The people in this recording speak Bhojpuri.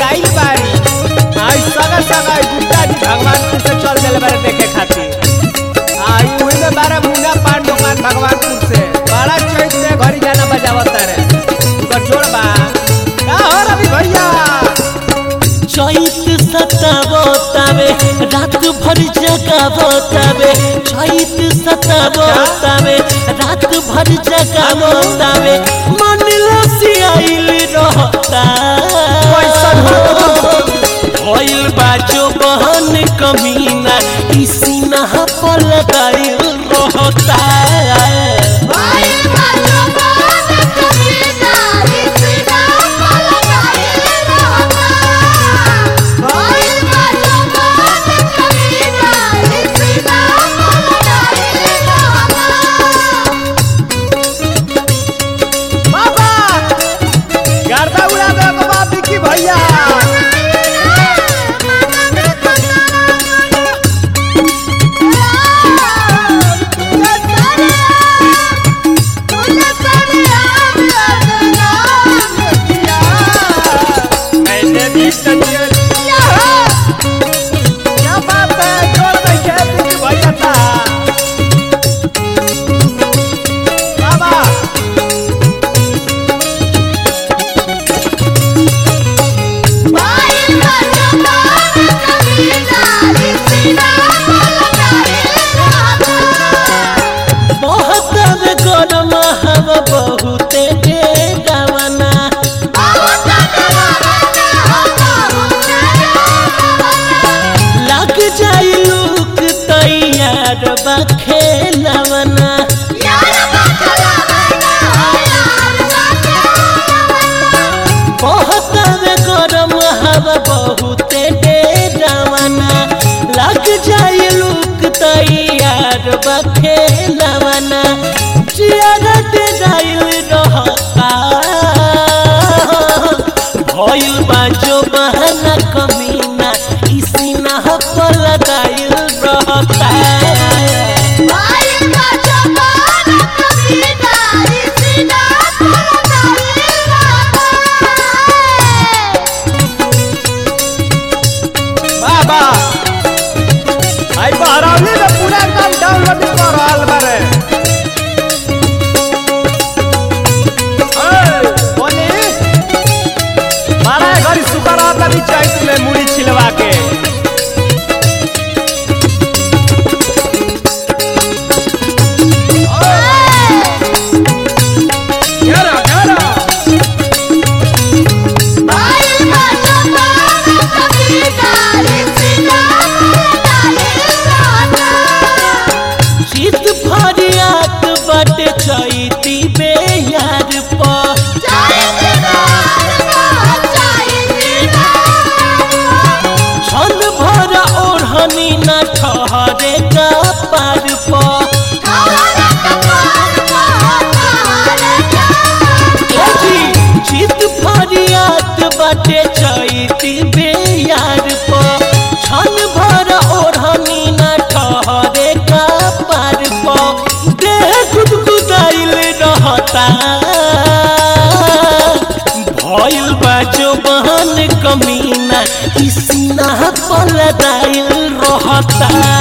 आइल बारी आई सगा सगा गुप्ता जी भगवानपुर से चल दिले बारे देखे खातिर आई वही में बारह मुन्ना पान दुकान भगवानपुर से बड़ा चैत से घरी गाना बजावत रे उनका जोड़ बा का हो रवि भैया चैत सतावतावे रात भर जगावतावे चैत सतावतावे रात भर जगावतावे मन लसियाइल रहता कैसन हो? भइल बाजो बहन कमीना ई सीना पर लगाइल रहता बाबा गर्दा उड़ा दे बाबा विकी भैया मैंने भी कटिया क्या बात है जोड़ नहीं है विकी भैया था बाबा बहुत गरम हवा बहुते डेगावना लग जाई लूक तैयार बा खेलवना बहुत गरम हवा बहुते डेगावना लग जाई लूक तैयार बा खेलवना चियारत जाइल रहता भइल बाजो बहना कमीना इसी ना पर लगाइल रहता बाबा आई बहरौली में पूरा एकदम डाउनलोडिंग कर रहल बारे ए, बोली मारा घरी सुकर रहता भी चैत में मुड़ी छिलवा के घेरा घेरा चित फरियात बट चैती बेयार पर छन भर ओढ़नी न ठहरे का पार पर चित फरियात बटे चैती बेयार पर छन भर ओढ़नी न ठहरे का पार पर देह गुदगुदाइल रहता भइल बाजो बहन कमीना इसीना पर दाइल रहता